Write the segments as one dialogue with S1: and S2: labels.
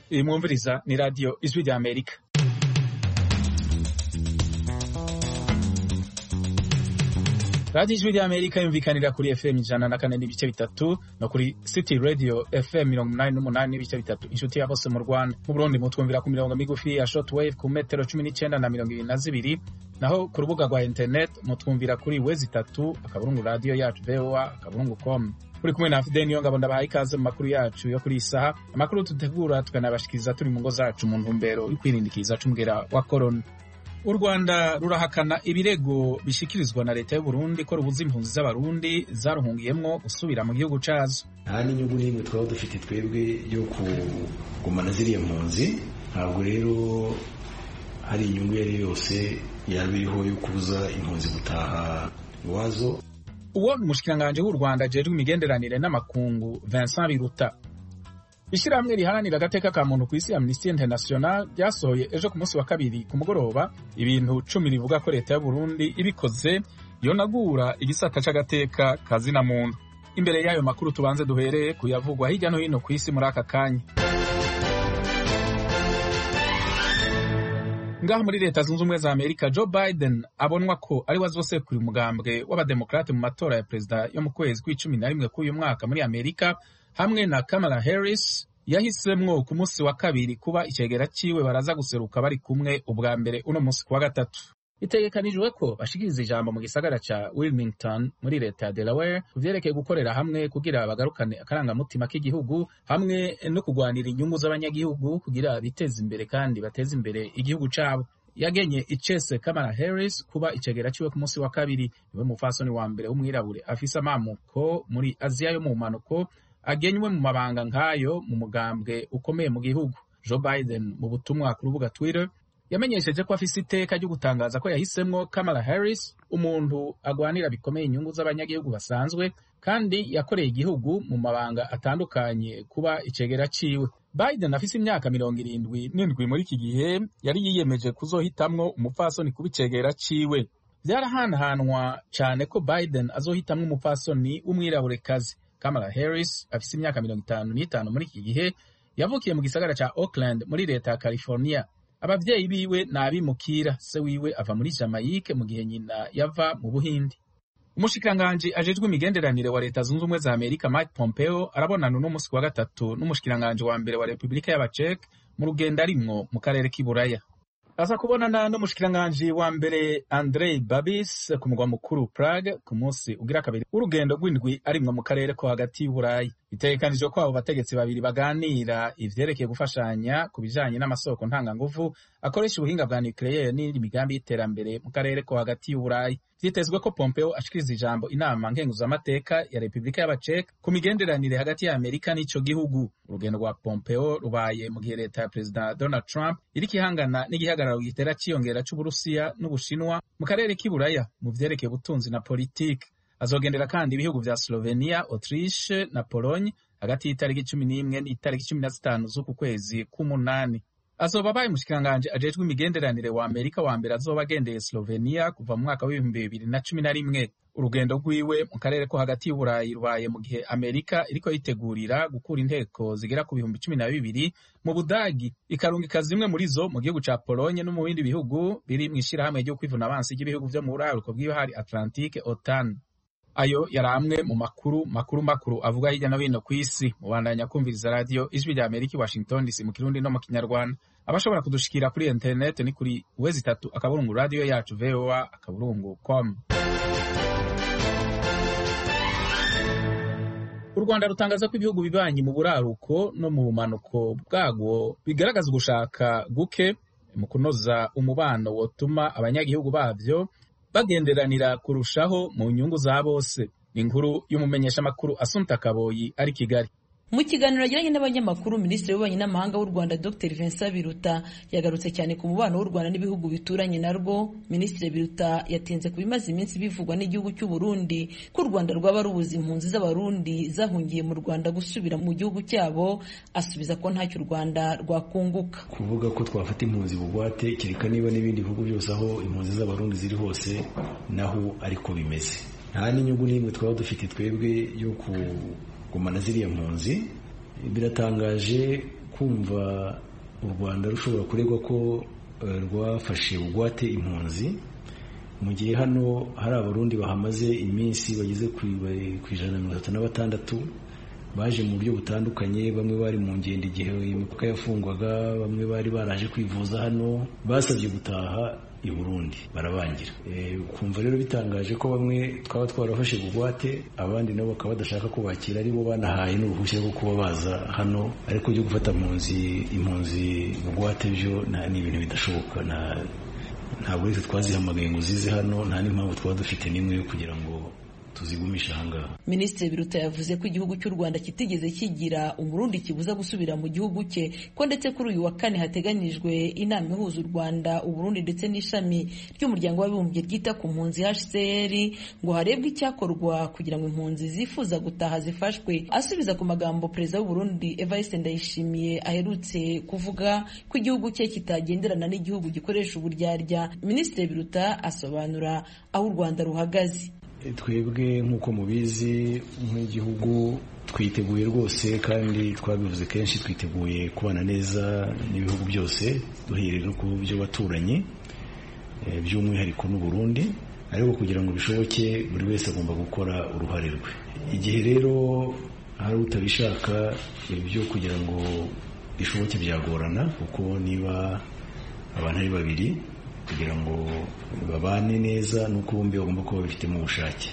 S1: iyi mwumviriza ni radiyo ijwi rya amerika radiyo ijwi rya amerika yumvikanira kuri fm ijana na kane n'ibice bitatu no kuri city radio fm mirongo umunani n'umunani n'ibice bitatu inshuti ya bose mu rwanda mu burundi mutwumvira ku mirongo migufi ya shortwave ku metero cumi n'icyenda na mirongo ibiri na zibiri naho ku rubuga rwa internet mutwumvira kuri wezi itatu akaburungu radiyo yacu voa akaburungu com uri kumwe na fideni yo ngabo ndabahaye ikaze mu makuru yacu yo kuri iyi saha amakuru dutegura tukanabashikiriza turi mu ngo zacu mu ntumbero yo kwirindikiza c'umugera wa korona u rwanda rurahakana ibirego bishikirizwa na leta y'u Burundi ko rubuza impunzi z'abarundi zaruhungiyemwo gusubira mu gihugu cazo
S2: nta n'inyungu n'imwe twaba dufite twebwe yo kugumana ziriya mpunzi ntabwo rero hari inyungu iyo ari yo yose yaba iriho yo kubuza impunzi gutaha iwazo
S1: uwo ni umushikiranganji w'u rwanda ajejwe imigenderanire n'amakungu vincent biruta ishyirahamwe riharanira agateka ka muntu ku isi amnesty international ryasohoye ejo ku munsi wa kabiri ku mugoroba ibintu cumi rivuga ko leta y'u burundi ibikoze yonagura igisata c'agateka kazina muntu imbere y'ayo makuru tubanze duhereye kuyavugwa hirya no hino ku isi muri aka kanya ngaho muri leta zunze ubumwe za amerika joe biden abonwa ko ari we azosekura umugambwe w'abademokrate mu matora ya perezida yo mu kwezi kw'icumi na rimwe k'uyu mwaka muri amerika hamwe na kamala harris yahisemwo ku munsi wa kabiri kuba icegera ciwe baraza guseruka bari kumwe ubwa mbere uno munsi kuwa gatatu bitegekanijwe ko bashikiriza ijambo mu gisagara ca wilmington muri leta ya delaware ku vyerekeye gukorera hamwe kugira bagarukane akarangamutima k'igihugu hamwe no kugwanira inyungu z'abanyagihugu kugira biteze imbere kandi bateze imbere igihugu cabo yagenye icese kamala harris kuba icegera ciwe ku munsi wa kabiri niwe mufasoni wa mbere w'umwirabure afise amamuko muri aziya yo mu mpanuko agenywe mu mabanga nk'ayo mu mugambwe ukomeye mu gihugu joe biden mu butumwa ku rubuga twitter yamenyesheje ko afise iteka ryo gutangaza ko yahisemwo kamala harris umuntu agwanira bikomeye inyungu z'abanyagihugu basanzwe kandi yakoreye igihugu mu mabanga atandukanye kuba icegera ciwe biden afise imyaka mirongo irindwi n'indwi muri iki gihe yari yiyemeje kuzohitamwo umupfasoni kuba icegera ciwe vyarahanahanwa cane ko biden azohitamwo umupfasoni w'umwiraburekazi kamala harris afise imyaka mirongo itanu n'itanu muri iki gihe yavukiye mu gisagara ca auckland muri leta ya california abavyeyi biwe ni abimukira se wiwe ava muri jamaique mu gihe nyina yava mu buhindi umushikiranganji ajejwe imigenderanire wa leta zunze ubumwe za amerika mike pompeo arabonana uno munsi wa gatatu n'umushikiranganji wa mbere wa repubulika y'abacek mu rugendo arimwo mu karere k'iburaya aza kubonana n'umushikiranganji wa mbere andrei babis ku mugwa mukuru prague ku munsi ugira kabiri w'urugendo rw'indwi arimwo mu karere ko hagati y'uburayi bitegekanijwe ko abo bategetsi babiri baganira ivyerekeye gufashanya ku bijanye n'amasoko ntanganguvu akoresha ubuhinga bwa nucleaire n'indi migambi y'iterambere mu karere ko hagati y'uburayi vyitezwe ko pompeo ashikiriza ijambo inama nkenguzamateka ya repubulika y'abacek ku migenderanire hagati ya amerika n'ico gihugu urugendo rwa pompeo rubaye mu gihe leta ya perezida donald trump iriko ihangana n'igihagararo gitera ciyongera c'uburusiya n'ubushinwa mu karere k'iburaya mu vyerekeye ubutunzi na politike azogendera kandi ibihugu vya slovenia autriche na pologne hagati y'itariki cumi n'imwe n'itariki cumi na zitanu z'uku kwezi k'umunani azoba abaye umushikiranganji ajejwe imigenderanire wa amerika wa mbere azoba agendeye slovenia kuva mu mwaka w'ibihumbi bibiri na cumi na rimwe urugendo rwiwe mu karere ko hagati y'uburayi rubaye mu gihe amerika iriko yitegurira gukura inteko zigera ku bihumbi cumi na bibiri mu budagi ikarungika zimwe muri zo mu gihugu ca polonye no mu bindi bihugu biri mw'ishirahamwe ryo kwivuna abansi ry'ibihugu vyo mu buraruko bw'ibahari atlantique otan ayo yari amwe mu makuru makuru makuru avuga hirya no hino ku isi mubandanya kumviriza radiyo ijwi rya amerika i washington dc mu kirundi no mu kinyarwanda abashobora kudushikira kuri interineti ni kuri wezi itatu akaburungu radiyo yacu voa akaburungu com u rwanda rutangaza ko ibihugu bibanyi mu buraruko no mu bumanuko bwabwo bigaragaza ugushaka guke mu kunoza umubano wotuma abanyagihugu babyo bagenderanira kurushaho mu nyungu za bose ni inkuru y'umumenyeshamakuru Asumta Kaboyi ari Kigali
S3: mu kiganiro yagiranye n'abanyamakuru minisitiri w'ububanyi n'amahanga w'u rwanda dr vincent biruta yagarutse cyane ku mubano w'u rwanda n'ibihugu bituranye narwo minisitiri biruta yatinze ku bimaze iminsi bivugwa n'igihugu cy'u burundi ko u rwanda rwaba rubuza impunzi z'abarundi zahungiye mu rwanda gusubira mu gihugu cyabo asubiza ko ntacyo u rwanda rwakunguka
S2: kuvuga ko twafata impunzi bugwate kereka niba n'ibindi bihugu byose aho impunzi z'abarundi ziri hose naho ariko bimeze nta n'inyungu n'imwe twaba dufite twebwe yo ku gumana ziriya mpunzi biratangaje kumva u rwanda rushobora kuregwa ko rwafashe bugwate impunzi mu gihe hano hari abarundi bahamaze iminsi bageze ku ijana na mirongo itatu na batandatu baje mu buryo butandukanye bamwe bari mu ngendo igihe imipaka yafungwaga bamwe bari baraje kwivuza hano basabye gutaha i burundi barabangira kumva rero bitangaje ko bamwe twaba twarafashe bugwate abandi nabo bakaba badashaka kubakira aribo banahaye n'uruhushya rwo kuba baza hano ariko byo gufata impunzi impunzi bugwate byo ni ibintu bidashoboka ntabwo rero twazihamagaye ngo zize hano nta n'impamvu twaba dufite n'imwe yo kugira ngo tuzigumisha ahangaha
S3: minisitiri biruta yavuze ko igihugu cy'u rwanda kitigeze kigira umurundi kibuza gusubira mu gihugu cye ko ndetse kuri uyu wa kane hateganyijwe inama ihuza u rwanda uburundi ndetse n'ishami ry'umuryango w'abibumbye ryita ku mpunzi hcr ngo harebwe icyakorwa kugira ngo impunzi zifuza gutaha zifashwe asubiza ku magambo perezida w'uburundi evariste ndayishimiye aherutse kuvuga ko igihugu cye kitagenderana n'igihugu gikoresha uburyarya minisitiri biruta asobanura aho u rwanda ruhagaze
S2: twebwe nk'uko mubizi nk'igihugu twiteguye rwose kandi twabivuze kenshi twiteguye kubana neza n'ibihugu byose duhereye no ku byo baturanyi by'umwihariko n'u Burundi ariko kugira ngo bishoboke buri wese agomba gukora uruhare rwe igihe rero hari utabishaka ibyo kugira ngo bishoboke byagorana kuko niba abantu ari babiri kugira ngo babane neza nuko bombi bagomba kuba babifitemo ubushake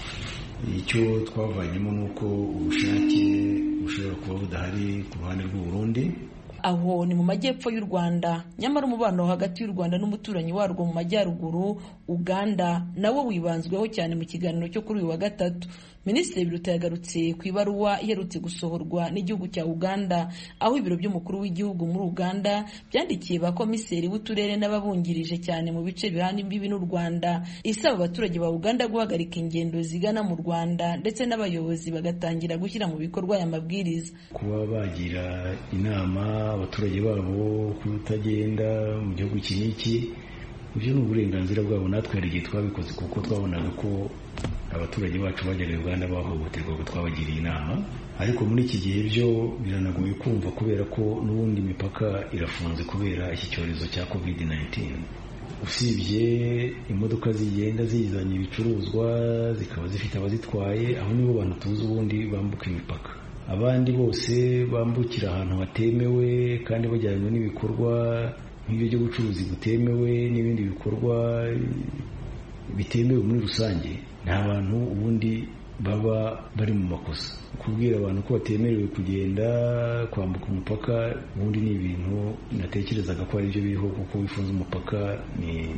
S2: icyo twavanyemo ni uko ubushake bushobora kuba budahari ku ruhande rw'u Burundi
S3: aho ni mu majyepfo y'u rwanda nyamara umubano hagati y'u rwanda n'umuturanyi warwo mu majyaruguru uganda nawo wibanzweho cyane mu kiganiro cyo kuri uyu wa gatatu minisitiri biruta yagarutse ku ibaruwa iherutse gusohorwa n'igihugu cya uganda aho ibiro by'umukuru w'igihugu muri uganda byandikiye ba komiseri b'uturere n'ababungirije cyane mu bice bihana imbibi n'u rwanda isaba abaturage ba uganda guhagarika ingendo zigana mu rwanda ndetse n'abayobozi bagatangira gushyira mu bikorwa aya mabwiriza
S2: kuba bagira inama abaturage babo kutagenda mu gihugu iki n'iki ibyo ni uburenganzira bwabo natwe hari igihe twabikoze kuko twabonaga ko abaturage bacu bagera uganda bahohoterwa ko twabagiriye inama ariko muri iki gihe byo biranagoye kumva kubera ko n'ubundi imipaka irafunze kubera iki cyorezo cya covid 19 usibye imodoka zigenda zizanye ibicuruzwa zikaba zifite abazitwaye aho nibo bantu tuzi ubundi bambuka imipaka abandi bose bambukira ahantu hatemewe kandi bajyanywe n'ibikorwa nk'ibyo by'ubucuruzi butemewe n'ibindi bikorwa bitemewe muri rusange nta bantu ubundi baba bari mu makosa kubwira abantu ko batemerewe kugenda kwambuka umupaka ubundi ni ibintu natekerezaga ko ari byo biriho kuko wifuza umupaka ni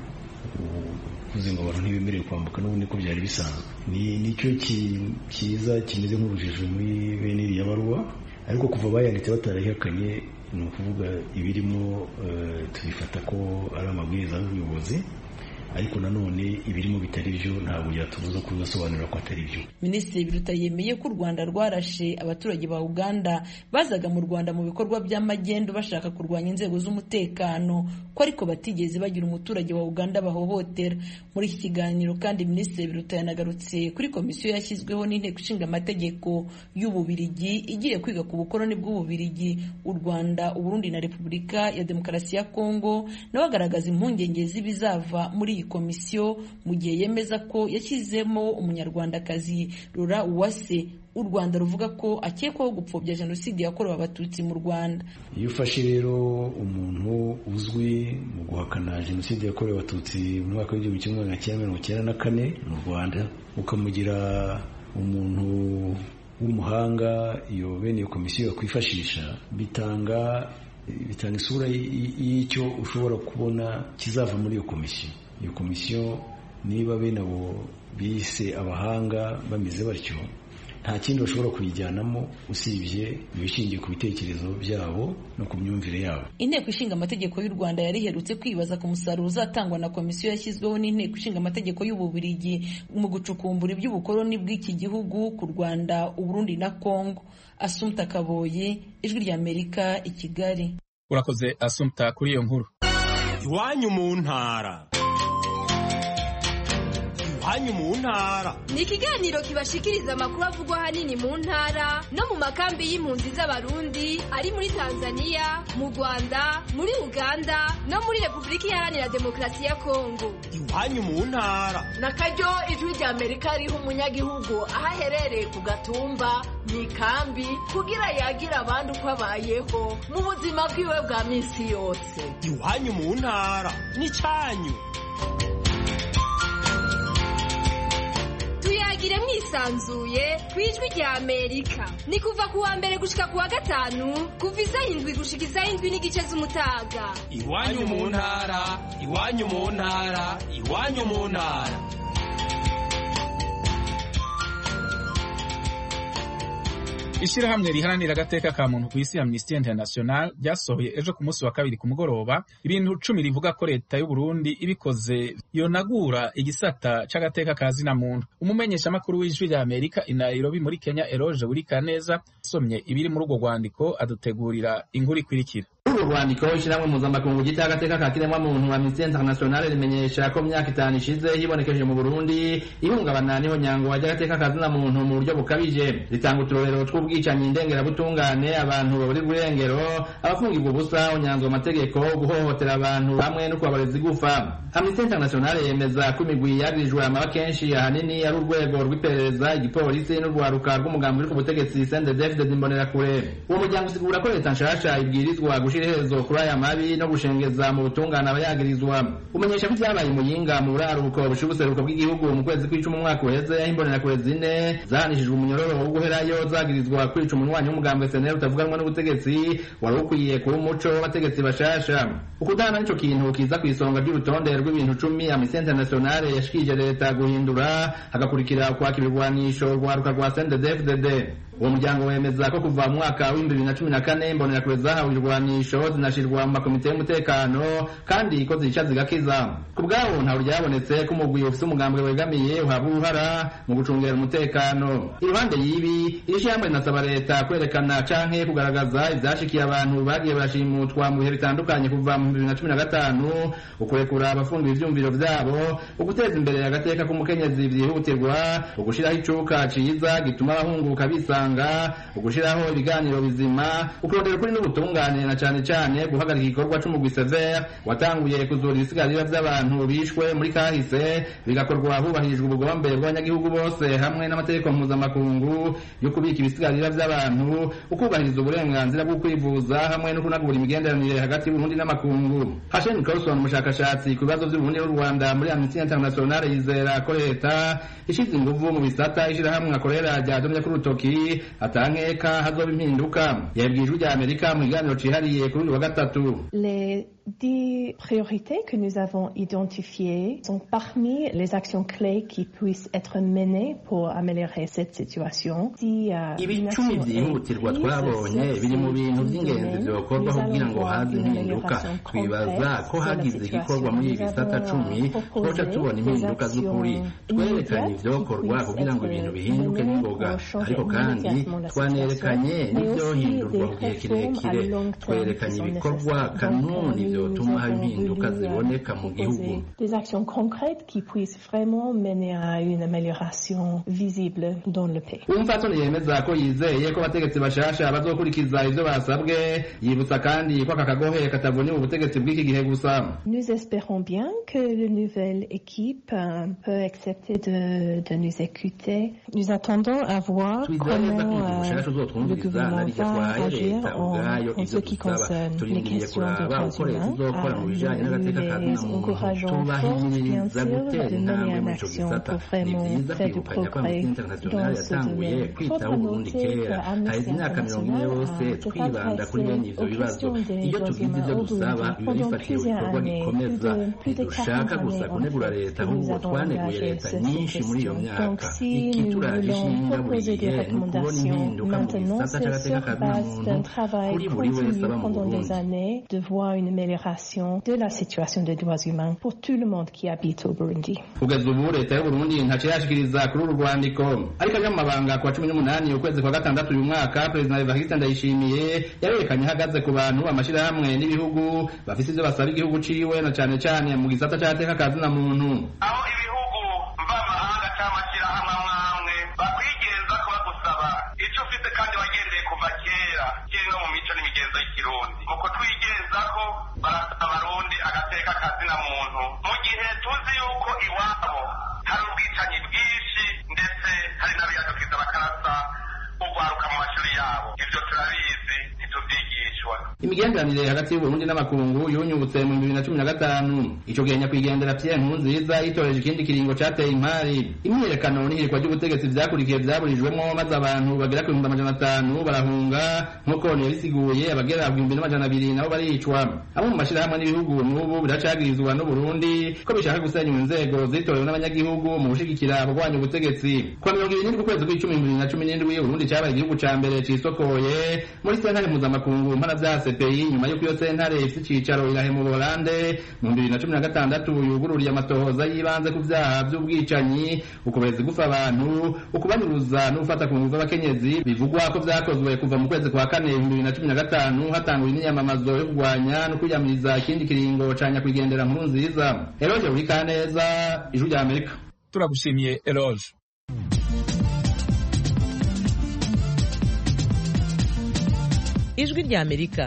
S2: uvuze ngo abantu ntibemerewe kwambuka n'ubundi ko byari bisanzwe ni nicyo cyiza kimeze nk'urujijo muri bene iriya baruwa ariko kuva bayanditse batarayihakanye ni ukuvuga ibirimo tubifata ko ari amabwiriza y'ubuyobozi ariko nanone ibirimo bitari byo ntabwo byatubuza kubibasobanurira ko atari byo
S3: minisitiri biruta yemeye ko u rwanda rwarashe abaturage ba uganda bazaga mu rwanda mu bikorwa by'amagendo bashaka kurwanya inzego z'umutekano ko ariko batigeze bagira umuturage wa uganda bahohotera muri iki kiganiro kandi minisitiri biruta yanagarutse kuri komisiyo yashyizweho n'inteko ishinga amategeko y'ububirigi igiye kwiga ku bukoroni bw'ububirigi u rwanda uburundi na repubulika ya demokarasi ya kongo nawe agaragaza impungenge z'ibizava muri iyi komisiyo mu gihe yemeza ko yashyizemo umunyarwandakazi rura uwase u rwanda ruvuga ko akekwaho gupfobya jenoside yakorewe abatutsi mu rwanda
S2: iyo ufashe rero umuntu uzwi mu guhakana jenoside yakorewe abatutsi mu mwaka w'igihumbi kimwe magana cyenda mirongo icyenda na kane mu rwanda ukamugira umuntu w'umuhanga iyo bene iyo komisiyo yakwifashisha bitanga bitanga isura y'icyo ushobora kubona kizava muri iyo komisiyo iyo komisiyo niba bene abo bise abahanga bameze batyo nta kindi bashobora kuyijyanamo usibye ibishingiye ku bitekerezo byabo no ku myumvire yabo
S3: inteko ishinga amategeko y'u rwanda yari iherutse kwibaza ku musaruro uzatangwa na komisiyo yashyizweho n'inteko ishinga amategeko y'ububirigi mu gucukumbura iby'ubukoloni bw'iki gihugu ku rwanda uburundi na kongo asumta kaboyi ijwi ry'amerika i kigali
S1: urakoze asumta kuri iyo nkuru
S4: iwanyu mu ntara iwanyu mu ntara
S5: ni ikiganiro kibashikiriza amakuru avugwa ahanini mu ntara no mu makambi y'impunzi z'abarundi ari muri tanzania mu rwanda muri uganda no muri repubulika iharanira demokarasi ya kongo
S4: iwanyu mu ntara
S6: na karyo ijwi rya amerika riha umunyagihugu aho aherereye ku gatumba mu ikambi kugira yagire abandi uko abayeho mu buzima bwiwe bwa minsi yose
S4: iwanyu mu ntara n'icyanyu
S5: tuyagire mwisanzuye ku ijwi rya amerika ni kuva ku wa mbere gushika ku wa gatanu kuva isaha indwi gushika isaha indwi n'igice z'umutaga
S4: iwanyu mu ntara iwanyu mu ntara iwanyu mu ntara
S1: ishyirahamwe riharanira agateka ka muntu ku isi amnesty international ryasohoye ejo ku munsi wa kabiri ku mugoroba ibintu cumi rivuga ko leta y'u Burundi ibikoze yonagura igisata c'agateka ka zina muntu umumenyeshamakuru w'ijwi rya amerika i nairobi muri kenya eroge burikaneza asomye ibiri muri urwo rwandiko adutegurira inkuru ikurikira
S7: uru rwandiko ishyirahamwe mpuzamakungu ryita agateka ka kiremwamuntu amnesty international rimenyesha ko myaka itanu ishize hibonekeje mu burundi ihungabana n'ihonyangwa ry'agateka ka zina muntu mu buryo bukabije ritanga uturorero tw'ubwicanyi ndengerabutungane abantu baburirwa irengero abafungirwa ubusa honyanzwa amategeko guhohotera abantu hamwe no kubabareza igufa amnesty international yemeza ko imigwi yagirijwe amaba kenshi ahanini ari urwego rw'iperereza igipolisi n'urwaruka rw'umugambi uri ku butegetsi sendedefde imbonerakure uwo muryango usigura ko leta nshasha ibwirizwa gushira iherezo kuri aya mabi no gushengeza mu butungane abayagirizwa umenyesha ko ibyabaye muyinga mu buraruko bushiye ubuseruko bw'igihugu mu kwezi kw'icumi umwaka uheze aho imbonerakure zine zahanishijwe umunyororo wo guherayo zagirizwa kwica umunywanyi w'umugambwe seneri utavuganwa n'ubutegetsi wari ukwiye kuba umuco w'abategetsi bashasha ukudahana nico kintu kiza ku isonga ry'urutonde rw'ibintu cumi amnesty international yashikije leta guhindura hagakurikira ukwaka ibirwanisho rwaruka rwa sendedefdd uwo muryango wemeza ko kuva mu mwaka w'ibihumbi bibiri na cumi na kane imbonerakure zahawe ibirwanisho zinashirwa mu makomite y'umutekano kandi ko zica zigakiza ku bwabo ntawe ryabonetse ko umugwi ufise umugambwe wegamiye uhabwa uruhara mu gucungera umutekano iruhande y'ibi iri shyirahamwe rinasaba leta kwerekana canke kugaragaza ivyashikiye abantu bagiye barashimutwa mu bihe bitandukanye kuva mu bibiri na cumi na gatanu ukurekura abafungiwe ivyumviro vyabo uguteza imbere agateka k'umukenyezi vyihutirwa ugushiraho icuka ciza gituma abahunguka bisanga ugushiraho ibiganiro bizima ukurondera ukuri n'ubutungane na cane cane guhagarika igikorwa c'umugwi severe watanguye kuzura ibisigarira vy'abantu bishwe muri kahise bigakorwa hubahirijwe ubugombe bw'abanyagihugu bose hamwe n'amategeko mpuzamakungu yo kubika ibisigarira vy'abantu ukubahiriza uburenganzira bwo kwivuza hamwe no kunagura imigenderanire hagati y'uburundi n'amakungu hashen carlson umushakashatsi ku bibazo vy'uburundi n'u rwanda muri amnesty international yizera ko leta ishize inguvu mu bisata ishirahamwe akorera ryadomye ku rutoki atankeka hazoba impinduka yabwiye ijwi rya amerika mu kiganiro cihariye kuri uyu wa gatatu
S8: Les dix priorités que nous avons identifiées sont parmi les actions clés qui puissent être menées pour améliorer cette situation. Si, uh,
S7: ibicumi vyihutirwa twabonye biri mu bintu vy'ingenzi vyokorwa kugira ngo haze impinduka twibaza ko hagize igikorwa muri ibi bisata cumi twoca tubona impinduka z'ukuri twerekanye ivyokorwa kugira ngo ibintu bihinduke n'ingoga ariko kandi twanerekanye n'ivyohindurwa ku gihe kirekire twerekanye ibikorwa kanuni vyotuma haba impinduka ziboneka mu gihugu
S8: Des actions concrètes qui puissent vraiment mener à une amélioration visible dans le pays.
S7: umupfasoni yemeza ko yizeye ko abategetsi bashasha bazokurikiza ivyo basabwe yibutsa kandi ko aka kagohe katavuniwe ubutegetsi bw'iki gihe gusa
S8: Nous espérons bien que la nouvelle équipe euh, peut accepter de, de nous écouter. Nous attendons à voir
S7: twizeye neza ko
S8: comment
S7: umugwi mushasha
S8: euh, le
S7: uzotwumviriza
S8: gouvernement
S7: narirya
S8: va
S7: twaye
S8: agir
S7: leta
S8: en,
S7: ubwayo
S8: en ce
S7: ivyo
S8: qui
S7: dusaba
S8: concerne les
S7: turindiriye
S8: questions de
S7: kuraba
S8: droits
S7: uko leta
S8: humains.
S7: izokora mu bijanye
S8: Euh,
S7: n'agateka
S8: nous
S7: ka
S8: les
S7: zina muntu
S8: encourageons fort, bien
S7: tubahimiriza
S8: sûr,
S7: gutera
S8: de
S7: intambwe
S8: mener en
S7: muri ico
S8: action
S7: gisata
S8: pour
S7: ni
S8: vraiment
S7: vyiza
S8: faire du
S7: kwibukanya ko
S8: progrès
S7: amnesty international
S8: dans ce
S7: yatanguye
S8: domaine.
S7: kwitaho
S8: Faudra
S7: uburundi
S8: noter que
S7: kera haheze
S8: Amnesty
S7: imyaka mirongo ine
S8: International
S7: yose
S8: a s'est
S7: twibanda kuri bene
S8: adressé
S7: ivyo
S8: aux
S7: bibazo
S8: questions des
S7: iyo
S8: droits
S7: tugize
S8: humains
S7: ivyo
S8: au
S7: dusaba
S8: Burundi
S7: biba
S8: pendant
S7: bifatiye
S8: plusieurs
S7: ibikorwa
S8: années, plus
S7: gikomeza
S8: de, plus de 40
S7: ntidushaka gusa
S8: années en
S7: kunegura
S8: fait,
S7: leta
S8: que nous
S7: ahubwo
S8: avons
S7: twaneguye
S8: engagé
S7: leta
S8: sur ces
S7: nyinshi muri iyo
S8: questions.
S7: myaka
S8: Donc si nous
S7: ikituraje
S8: voulons
S7: ishinga buri
S8: proposer des
S7: gihe ni ukubona
S8: recommandations
S7: impinduka mu
S8: maintenant,
S7: gisata
S8: c'est
S7: c'agateka
S8: sur
S7: ka zina
S8: base
S7: muntu
S8: d'un travail
S7: kuri buri wese
S8: continu
S7: aba mu
S8: pendant des
S7: burundi
S8: années de voir une amélioration de la situation des droits humains pour tout le monde qui habite au Burundi.
S7: kugeza ubu leta y'uburundi ntaco irashikiriza kuri uru rwandiko ariko aja mu mabanga ku wa cumi n'umunani ukwezi kwa gatandatu uyu mwaka perezida evariste ndayishimiye yarerekanye ahagaze ku bantu amashirahamwe n'ibihugu bafise ivyo basaba igihugu ciwe na cane cane mu gisata c'agateka ka zina muntu
S9: aho ibihugu mvamahanga
S7: imigenderanire hagati y'uburundi n'amakungu yunyubutse mu bibiri na cumi na gatanu ico gihe nyakwigendera pierre nkurunziza yitoreje ikindi kiringo cateye impari imyiyerekano n'ihirikwa ry'ubutegetsi vyakurikiye vyaburijwemwo maze abantu bagera ku bihumbi amajana atanu barahunga nk'uko yabisiguye abagera ku bihumbi n'amajana abiri nabo baricwa abo mu mashirahamwe n'ibihugu n'ubu biracagirizwa n'uburundi ko bishaka gusenyura inzego zitorewe n'abanyagihugu mu gushigikira abagwanya ubutegetsi kuwa mirongo ibiri n'indwi ukwezi kw'icumi bibiri na cumi n'indwi uburundi cabaye igihugu ca mbere cisokoye muri sentare mpuzamakungu mpana vya CPI nyuma y'uko iyo sentare ifise icicaro irahe mu Buholande mu bibiri na cumi na gatandatu yugururiye amatohoza y'ibanze ku vyaha vy'ubwicanyi ukubereza gufa abantu ukubanyuruza n'ugufata ku nguvu abakenyezi bivugwa ko vyakozwe kuva mu kwezi kwa kane ibihumbi bibiri na cumi na gatanu hatanguwe imyiyamamazo yo kurwanya no kwiyamiriza ikindi kiringo ca nyakwigendera nkuru nziza eroje buri kaneza ijwi rya amerika
S1: turagushimiye eroge
S9: ijwi rya amerika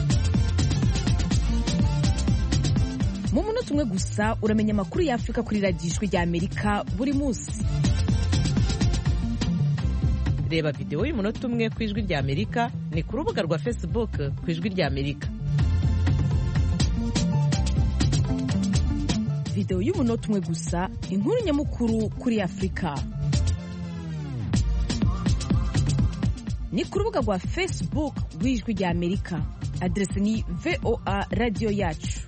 S9: mu munota umwe gusa uramenya amakuru ya afurika kuri radiyo ijwi rya amerika buri munsi reba videwo y'umunota umwe ku ijwi rya amerika ni ku rubuga rwa facebook ku ijwi rya amerika videwo y'umunota umwe gusa inkuru nyamukuru kuri afurika ni ku rubuga rwa facebook rw'ijwi rya amerika aderesi ni voa radiyo yacu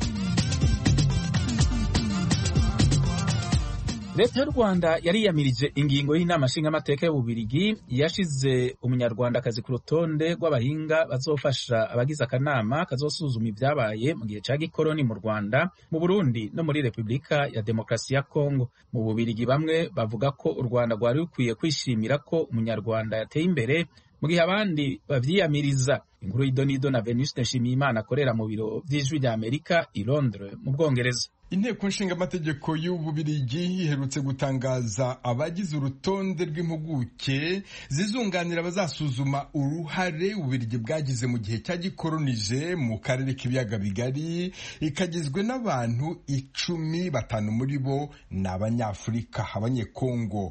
S1: leta y'u rwanda yariyamirije ingingo y'inama nshingamateka y'ububirigi yashize umunyarwandakazi ku rutonde rw'abahinga bazofasha abagize akanama kazosuzuma ibyabaye mu gihe cya gikoroni mu rwanda mu burundi no muri repubulika ya demokarasi ya kongo mu bubirigi bamwe bavuga ko u rwanda rwari rukwiye kwishimira ko umunyarwanda yateye imbere mu gihe abandi bavyiyamiriza inkuru y'idonido na venuste nshimiyimana akorera mu biro vy'ijwi rya amerika i londres mu bwongereza
S10: inteko nshingamategeko y'ububirigi iherutse gutangaza abagize urutonde rw'impuguke zizunganira abazasuzuma uruhare ububirigi bwagize mu gihe cya gikolonije mu karere k'ibiyaga bigari ikagizwe n'abantu icumi batanu muri bo ni abanyafurika abanyekongo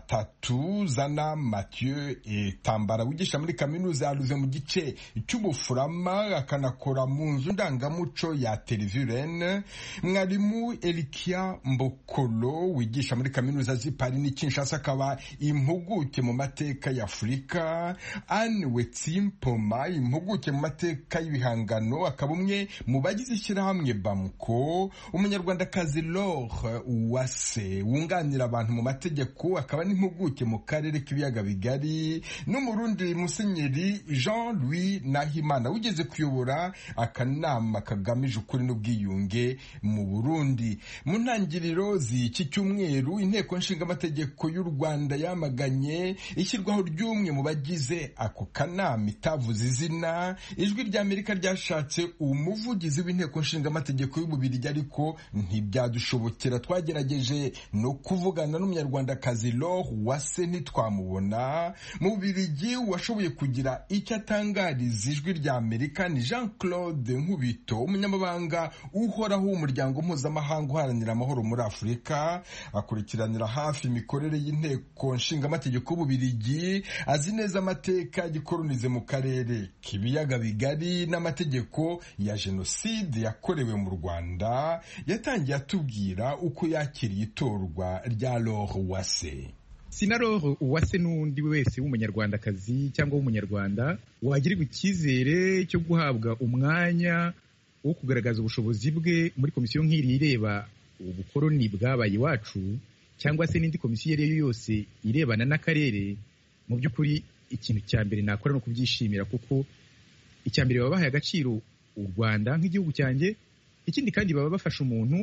S10: batatu zana mathieu tambara wigisha muri kaminuza yaruze mu gice cy'ubufurama akanakora mu nzu ndangamuco ya televirene mwari mwarimu Elikia Mbokolo wigisha muri kaminuza z'i Paris n'i Kinshasa akaba impuguke mu mateka ya Afurika Anne Wetsimpoma impuguke mu mateka y'ibihangano akaba umwe mu bagize ishyirahamwe Bamuko umunyarwandakazi Laure Uwase wunganira abantu mu mategeko akaba n'impuguke mu karere k'ibiyaga bigari n'umurundi musenyeri Jean Louis Nahimana wigeze kuyobora akanama kagamije ukuri n'ubwiyunge mu Burundi mu ntangiriro z'iki cyumweru inteko nshingamategeko y'u Rwanda yamaganye ishyirwaho ry'umwe mu bagize ako kanama itavuze izina ijwi rya Amerika ryashatse umuvugizi w'inteko nshingamategeko y'ububirigi ariko ntibyadushobokera twagerageje no kuvugana n'umunyarwandakazi Laure Uwase ntitwamubona mu bubirigi washoboye kugira icyo atangariza ijwi rya Amerika ni Jean Claude Nkubito umunyamabanga uhoraho w'umuryango mpuzamahanga uharanira amahoro muri afurika akurikiranira hafi imikorere y'inteko nshingamategeko y'ububirigi azi neza amateka yagikoronize mu karere k'ibiyaga bigari n'amategeko ya jenoside yakorewe mu rwanda yatangiye atubwira uko yakiriye itorwa rya Laure Uwase
S11: sinaroro uwase n'undi wese w'umunyarwandakazi cyangwa w'umunyarwanda wagirirwa icyizere cyo guhabwa umwanya wo kugaragaza ubushobozi bwe muri komisiyo nk'iri ireba ubukoroni bwabaye iwacu cyangwa se n'indi komisiyo iyo ari yo yose irebana n'akarere mu by'ukuri ikintu cya mbere nakora ni ukubyishimira kuko icya mbere baba bahaye agaciro u rwanda nk'igihugu cyanjye ikindi kandi baba bafasha umuntu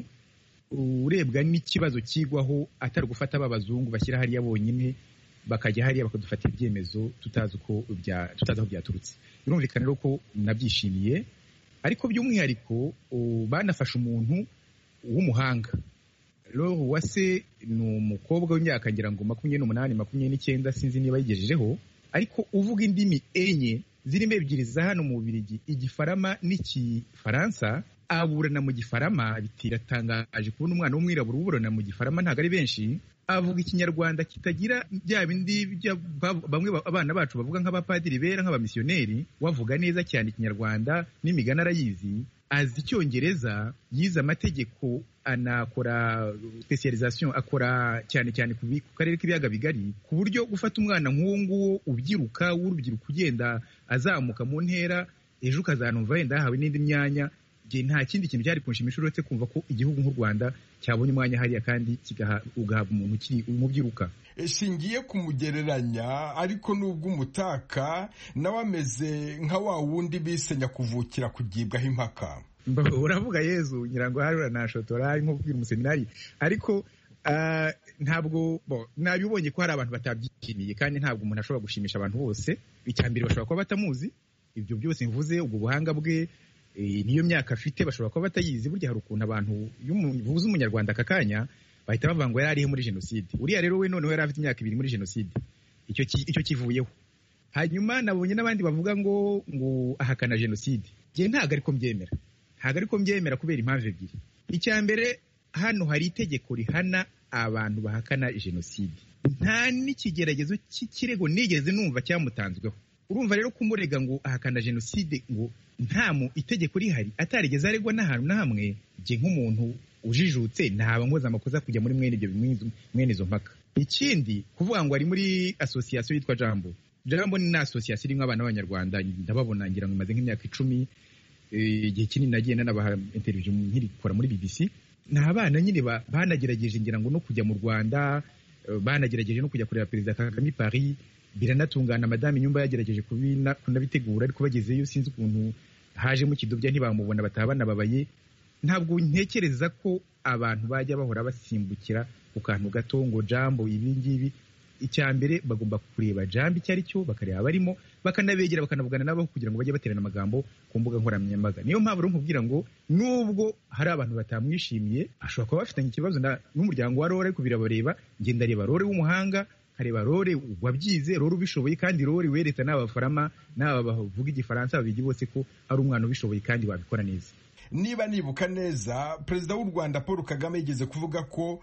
S11: urebwa n'ikibazo kigwaho atari gufata abazungu bashyira hariya bonyine bakajya hariya bakadufatira ibyemezo tutazi uko tutazi aho byaturutse birumvikana rero ko nabyishimiye ariko by'umwihariko banafashe umuntu w'umuhanga Laure Uwase ni umukobwa w'imyaka ngira ngo makumyabiri n'umunani makumyabiri n'icyenda sinzi niba yigejejeho ariko uvuga indimi enye zirimo ebyiri za hano mu Bubiligi igifarama n'ikifaransa aburana mu gifarama bitiratangaje kubona umwana w'umwirabura uburana mu gifarama ntabwo ari benshi avuga ikinyarwanda kitagira bya bindi bamwe abana bacu bavuga nk'abapadiri bera nk'abamisiyoneri wavuga neza cyane ikinyarwanda n'imigani arayizi azi icyongereza yize amategeko anakora specialization akora cyane cyane ku karere k'ibiyaga bigari ku buryo gufata umwana nk'uwo nguwo ubyiruka w'urubyiruko ugenda azamuka mu ntera ejo ukazanumva wenda yahawe n'indi myanya nta kindi kintu cyari kunshimisha uretse kumva ko igihugu nk'u rwanda cyabonye umwanya hariya kandi ugahabwa umuntu ukiri umubyiruka
S10: shingiye kumugereranya ariko nubwo umutaka nawe ameze nka wa wundi bise nyakuvukira kugibwaho impaka
S11: uravuga yezu ngira ngo hari uranashotora ari nko kubwira umuseminari ariko ntabwo nabibonye ko hari abantu batabyishimiye kandi ntabwo umuntu ashobora gushimisha abantu bose icya mbere bashobora kuba batamuzi ibyo byose mvuze ubwo buhanga bwe niyo myaka afite bashobora kuba batayizi burya hari ukuntu abantu iyo uvuze umunyarwanda aka kanya bahita bavuga ngo yari arihe muri jenoside uriya rero we noneho yari afite imyaka ibiri muri jenoside icyo kivuyeho hanyuma nabonye n'abandi bavuga ngo ngo ahakana jenoside njye ntabwo ariko mbyemera ntabwo ariko mbyemera kubera impamvu ebyiri icya mbere hano hari itegeko rihana abantu bahakana jenoside nta n'ikigeragezo cy'ikirego nigeze numva cyamutanzweho urumva rero kumurega ngo ahakana jenoside ngo nta mu itegeko rihari atarigeze aregwa n'ahantu na hamwe njye nk'umuntu ujijutse ntaba nkoze amakosa kujya muri mwene ibyo mwene izo mpaka ikindi kuvuga ngo ari muri asosiyasiyo yitwa jambo jambo ni asosiyasiyo irimo abana b'abanyarwanda ndababona ngira ngo imaze nk'imyaka icumi igihe kinini nagiye nanabaha interiviyu nkirikora muri bbc ni abana nyine banagerageje ngira ngo no kujya mu rwanda banagerageje no kujya kureba perezida kagame paris biranatungana madamu inyumba yagerageje kunabitegura ariko bagezeyo sinzi ukuntu hajemo ikidobya ntibamubona bataha banababaye ntabwo ntekereza ko abantu bajya bahora basimbukira ku kantu gato ngo jambo ibi ngibi icya mbere bagomba kureba jambo icyo ari cyo bakareba abarimo bakanabegera bakanavugana nabo kugira ngo bajye baterana amagambo ku mbuga nkoranyambaga niyo mpamvu rero nkubwira ngo nubwo hari abantu batamwishimiye ashobora kuba bafitanye ikibazo n'umuryango wa rore ariko birabareba ngenda reba rore w'umuhanga kareba rore wabyize rore ubishoboye kandi rore wereta n'aba bafarama n'aba bavuga igifaransa babigi bose ko ari umwana ubishoboye kandi wabikora neza
S10: niba nibuka neza perezida w'u rwanda paul kagame yigeze kuvuga ko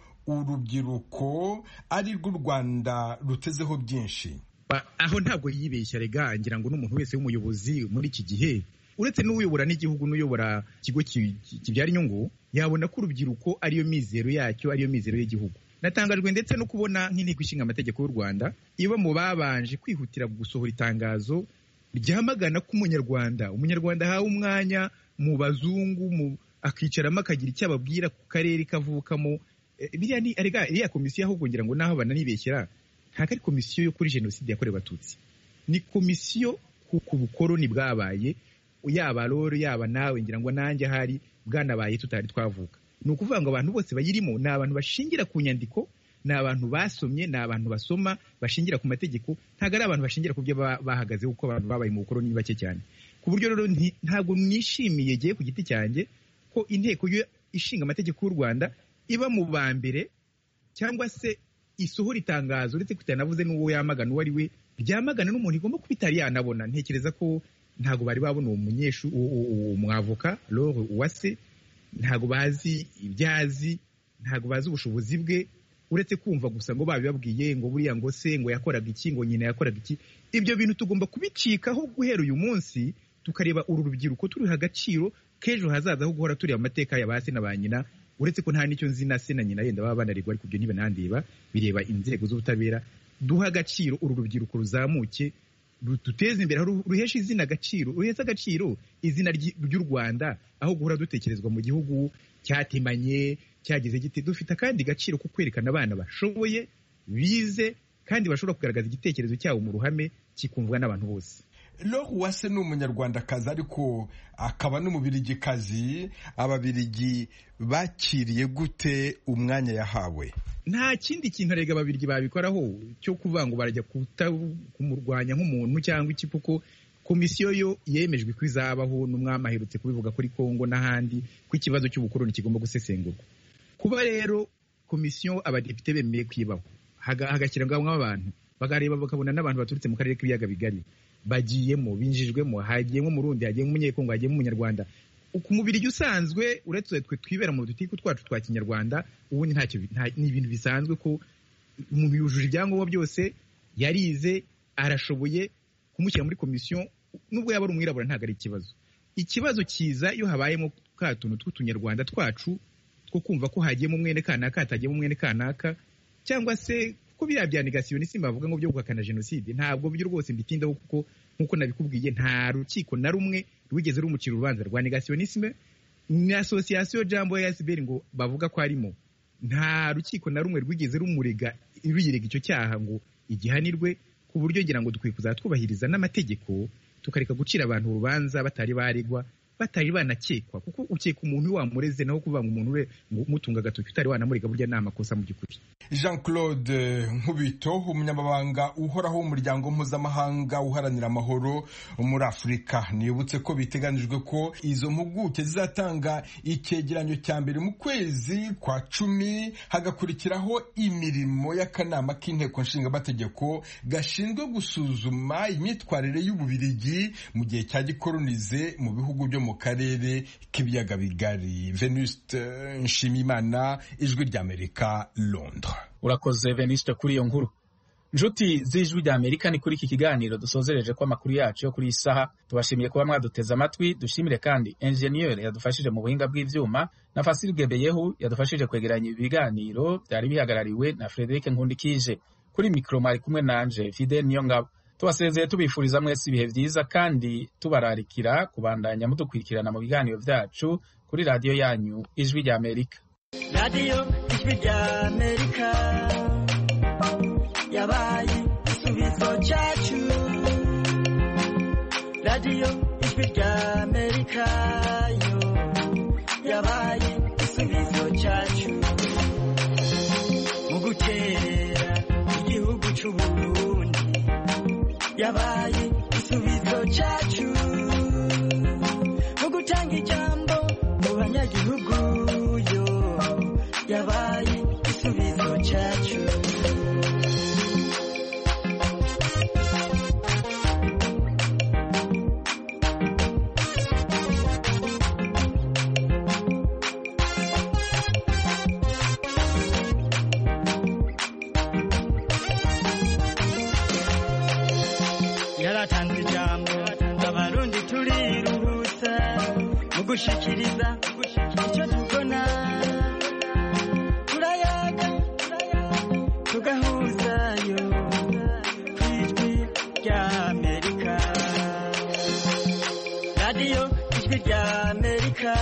S10: urubyiruko ari rwo u rwanda rutezeho byinshi
S11: aho ntabwo yibeshya rega ngira ngo n'umuntu wese w'umuyobozi muri iki gihe uretse n'uyobora n'igihugu n'uyobora ikigo kibyara inyungu yabona ko urubyiruko ariyo mizero yacyo ariyo mizero y'igihugu natangajwe ndetse no kubona nk'inteko ishinga amategeko y'u rwanda iba mu babanje kwihutira gusohora itangazo ryamagana ko umunyarwanda umunyarwanda ahawe umwanya mu bazungu akicaramo akagira icyo ababwira ku karere kavukamo iriya komisiyo ahubwo ngira ngo naho bananibeshyira ntabwo ari komisiyo yo kuri jenoside yakorewe abatutsi ni komisiyo ku bukoroni bwabaye yaba rero yaba nawe ngira ngo nanjye ahari bwanabaye tutari twavuka ni ukuvuga ngo abantu bose bayirimo ni abantu bashingira ku nyandiko ni abantu basomye ni abantu basoma bashingira ku mategeko ntabwo ari abantu bashingira ku byo bahagaze kuko abantu babaye mu bukoroni ni bake cyane ku buryo rero ntabwo nishimiye giye ku giti cyanjye ko inteko ishinga amategeko y'u rwanda iba mu ba mbere cyangwa se isohora itangazo uretse ko itanavuze n'uwo yamagana uwo ari we ryamagana n'umuntu igomba kuba itari yanabona ntekereza ko ntabwo bari babona uwo munyeshu uwo mwavoka lore uwase ntabwo bazi ibyo azi ntabwo bazi ubushobozi bwe uretse kumva gusa ngo babibabwiye ngo buriya ngo se ngo yakoraga iki ngo nyina yakoraga iki ibyo bintu tugomba kubicikaho guhera uyu munsi tukareba uru rubyiruko turiha agaciro k'ejo hazaza ho guhora tureba amateka ya ba se na ba nyina uretse ko nta n'icyo nzi na se na nyina yenda baba banarigwa ariko ibyo ntibanandeba bireba inzego z'ubutabera duha agaciro uru rubyiruko ruzamuke duteze imbere ruhesha izina agaciro ruhesha agaciro izina ry'u rwanda aho guhora dutekerezwa mu gihugu cyatemanye cyagize giti dufite akandi gaciro ko kwerekana abana bashoboye bize kandi bashobora kugaragaza igitekerezo cyabo mu ruhame kikumvwa n'abantu bose
S10: Laure Uwase ni umunyarwandakazi ariko akaba n'umubirigikazi ababirigi bakiriye gute umwanya yahawe
S11: nta kindi kintu arega ababirigi babikoraho cyo kuvuga ngo barajya kumurwanya nk'umuntu cyangwa iki kuko komisiyo yo yemejwe ko izabaho n'umwami aherutse kubivuga kuri kongo n'ahandi ko ikibazo cy'ubukoroni kigomba gusesengurwa kuba rero komisiyo abadepite bemeye kwibaho hagashyirwamo abantu bakareba bakabona n'abantu baturutse mu karere k'ibiyaga bigari bagiyemo binjijwemo hagiyemo umurundi hagiyemo umunyekongo hagiyemo umunyarwanda ku mubiri usanzwe uretse twe twibera mu dutiku twacu twa kinyarwanda ubundi ntacyo ni ibintu bisanzwe ko umuntu yujuje ibyangombwa byose yarize arashoboye kumushyira muri komisiyo nubwo yaba ari umwirabura ntabwo ari ikibazo ikibazo kiza iyo habayemo ka tuntu tw'utunyarwanda twacu two kumva ko hagiyemo umwene kanaka hatagiyemo umwene kanaka cyangwa se ko biriya bya negasiyonisme bavuga ngo byo guhakana jenoside ntabwo byo rwose mbitindaho kuko nk'uko nabikubwiye nta rukiko na rumwe rwigeze rumukira urubanza rwa negasiyonisme ni asosiyasiyo jambo ya sbr ngo bavuga ko arimo nta rukiko na rumwe rwigeze rumurega ruyirega icyo cyaha ngo igihanirwe ku buryo ngira ngo dukwiye kuzajya twubahiriza n'amategeko tukareka gucira abantu urubanza batari baregwa batari banakekwa kuko ukeka umuntu wamureze naho kuvuga ngo umuntu we ngo umutunga agatoki utari wanamurega burya ni amakosa mu by'ukuri
S10: jean claude nkubito umunyamabanga uhoraho w'umuryango mpuzamahanga uharanira amahoro muri afurika nibutse ko biteganijwe ko izo mpuguke zizatanga icyegeranyo cya mbere mu kwezi kwa cumi hagakurikiraho imirimo y'akanama k'inteko nshingamategeko gashinzwe gusuzuma imyitwarire y'ububirigi mu gihe cya gikoronize mu bihugu byo mu karere k'ibiyaga bigari venuste nshimimana ijwi ry'amerika londres
S1: urakoze venuste kuri iyo nkuru inshuti z'ijwi ry'amerika ni kuri iki kiganiro dusozereje ko amakuru yacu yo kuri iyi saha tubashimiye kuba mwaduteze amatwi dushimire kandi enjeniyeri yadufashije mu buhinga bw'ibyuma na fasili gebeyehu yadufashije kwegeranya ibi biganiro byari bihagarariwe na frederic nkundikije kuri mikoro mwari kumwe nanje fidel niyongabo tubasezeye tubifuriza mwese ibihe byiza kandi tubararikira kubandanya mudukurikirana mu biganiro byacu kuri radiyo yanyu ijwi rya amerika
S12: radiyo ijwi rya amerika yabaye igisubizo cyacu radiyo ijwi rya amerika yo yabaye igisubizo cyacu mu guterera igihugu cy'uburundi yabaye igisubizo cyacu mu gutanga ijambo mu banyagihugu yo yabaye igisubizo cyacu yaratanze ijambo abarundi turiruhutsa mu gushikiriza icyo tubona turayaga tugahuzayo ku ijwi rya amerika radiyo ijwi rya amerika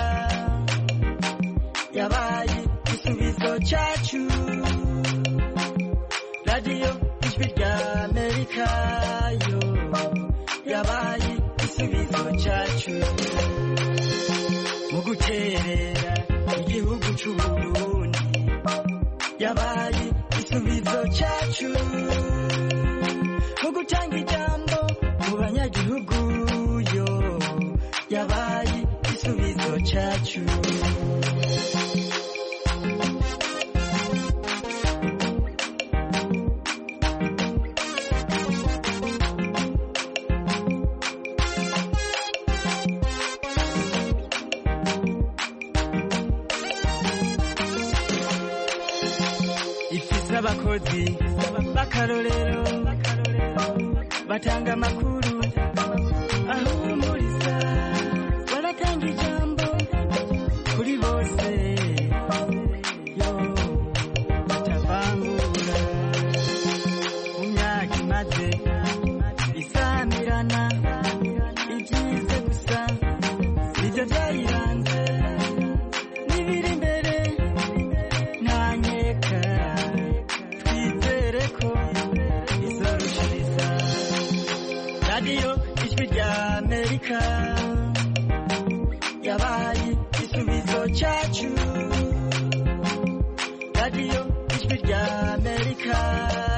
S12: yabaye igisubizo cyacu radiyo ijwi rya amerika yo yabaye igisubizo cyacu mu guterera igihugu cy'uburundi yabaye igisubizo cyacu mu gutanga ijambo mu banyagihugu yo yabaye igisubizo cyacu ifise abakozi b'akarorero batanga amakuru ahumuriza baratanga ijambo kuri bose yo batavangura mu myaka imaze isamirana ibyize gusa nibyo byayiranze n'ibiri imbere ntanyeka twizere ko izorushiriza radiyo ijwi rya amerika yabaye igisubizo cyacu radiyo ijwi rya amerika